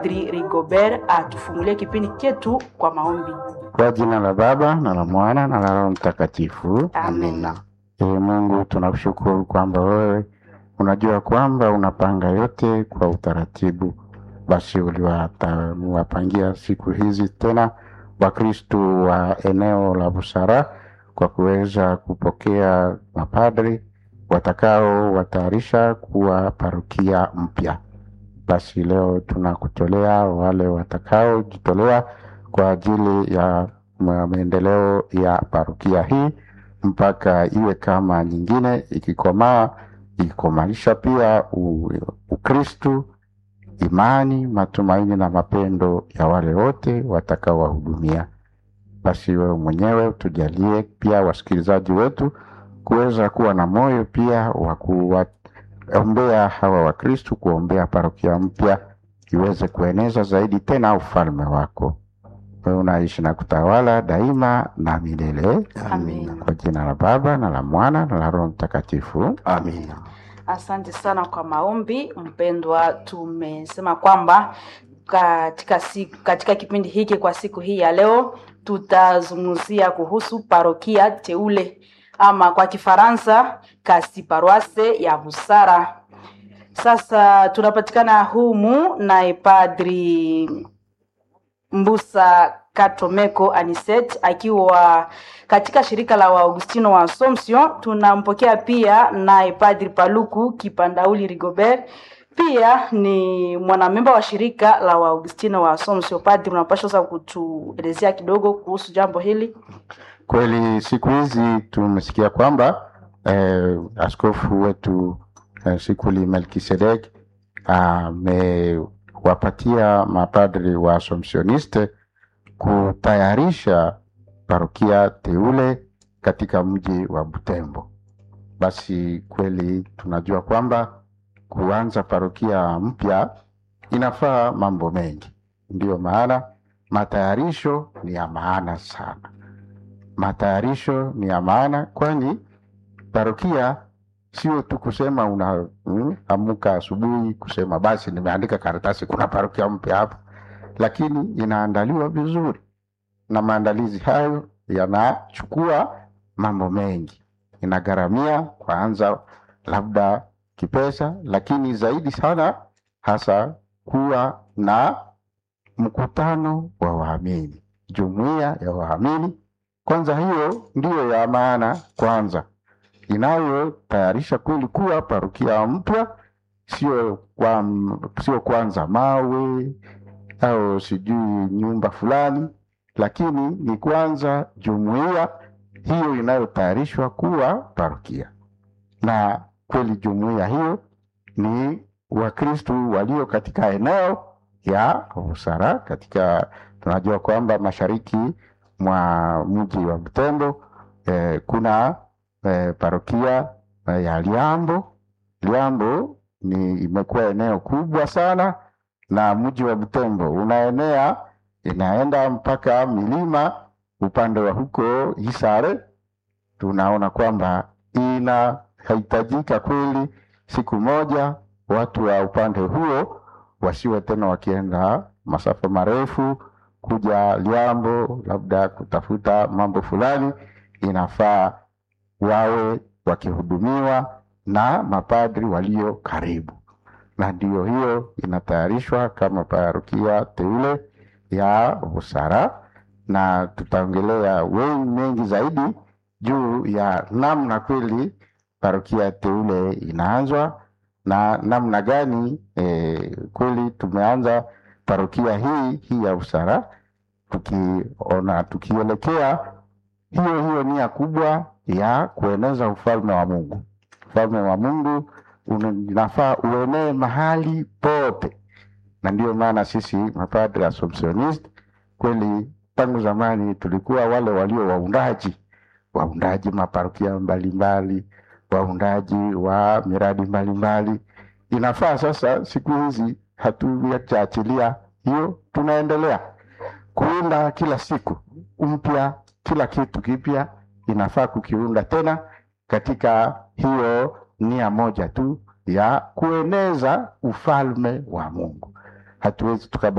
Padri Rigobert atufungulie kipindi chetu kwa maombi. Kwa jina la Baba na la Mwana na la Roho Mtakatifu, Amina. Ee Mungu, tunakushukuru kwamba wewe unajua kwamba unapanga yote kwa utaratibu. Basi uliwapangia siku hizi tena Wakristu wa eneo la Busara kwa kuweza kupokea mapadri watakao watayarisha kuwa parokia mpya. Basi leo tunakutolea wale watakaojitolea kwa ajili ya ma- maendeleo ya parokia hii mpaka iwe kama nyingine, ikikomaa ikikomaisha pia u- Ukristu, imani, matumaini na mapendo ya wale wote watakaowahudumia. Basi wewe mwenyewe utujalie pia wasikilizaji wetu kuweza kuwa na moyo pia wa kuwaombea hawa Wakristu, kuombea parokia mpya iweze kueneza zaidi tena ufalme wako. Wewe unaishi na kutawala daima na milele. Amina. Kwa jina la Baba na la Mwana na la Roho Mtakatifu. Amina. Asante sana kwa maombi mpendwa. Tumesema kwamba katika, siku, katika kipindi hiki kwa siku hii ya leo tutazungumzia kuhusu parokia teule ama kwa Kifaransa kasi paroisse ya Busara. Sasa tunapatikana humu naye Padri Mbusa Katomeko Aniset akiwa katika shirika la Waagustino wa Assumption. Tunampokea pia naye Padri Paluku Kipandauli Rigobert, pia ni mwanamemba wa shirika la Waagustino wa Assumption. Padri, unapaswa sasa kutuelezea kidogo kuhusu jambo hili. Kweli siku hizi tumesikia kwamba eh, askofu wetu eh, Sikuli Melkisedek amewapatia mapadri wa Assumptioniste kutayarisha parokia teule katika mji wa Butembo. Basi kweli tunajua kwamba kuanza parokia mpya inafaa mambo mengi, ndiyo maana matayarisho ni ya maana sana matayarisho ni ya maana, kwani parokia sio tu kusema una mm, amuka asubuhi kusema basi nimeandika karatasi kuna parokia mpya hapa, lakini inaandaliwa vizuri, na maandalizi hayo yanachukua mambo mengi, inagharamia kwanza labda kipesa, lakini zaidi sana hasa kuwa na mkutano wa waamini, jumuiya ya waamini kwanza hiyo ndiyo ya maana kwanza inayotayarisha kweli kuwa parokia mpya, sio kwa, sio kwanza mawe au sijui nyumba fulani, lakini ni kwanza jumuiya hiyo inayotayarishwa kuwa parokia, na kweli jumuiya hiyo ni Wakristu walio katika eneo ya Busara, katika tunajua kwamba mashariki mwa mji wa Butembo eh, kuna eh, parokia eh, ya Liambo. Liambo ni imekuwa eneo kubwa sana, na mji wa Butembo unaenea inaenda mpaka milima upande wa huko Isare. Tunaona kwamba inahitajika kweli siku moja watu wa upande huo wasiwe tena wakienda masafa marefu kuja Liambo labda kutafuta mambo fulani, inafaa wawe wakihudumiwa na mapadri walio karibu, na ndiyo hiyo inatayarishwa kama parokia teule ya Busara, na tutaongelea wengi mengi zaidi juu ya namna kweli parokia teule inaanzwa na namna gani eh, kweli tumeanza parokia hii hii ya Busara tukiona tukielekea hiyo hiyo nia kubwa ya kueneza ufalme wa Mungu. Ufalme wa Mungu unafaa uenee mahali pote, na ndiyo maana sisi mapadre Assumptionist kweli tangu zamani tulikuwa wale walio waundaji waundaji maparokia mbalimbali, waundaji wa miradi mbalimbali. Inafaa sasa siku hizi hatujaachilia hiyo, tunaendelea kuunda kila siku mpya, kila kitu kipya inafaa kukiunda tena katika hiyo nia moja tu ya kueneza ufalme wa Mungu. hatuwezi tukaba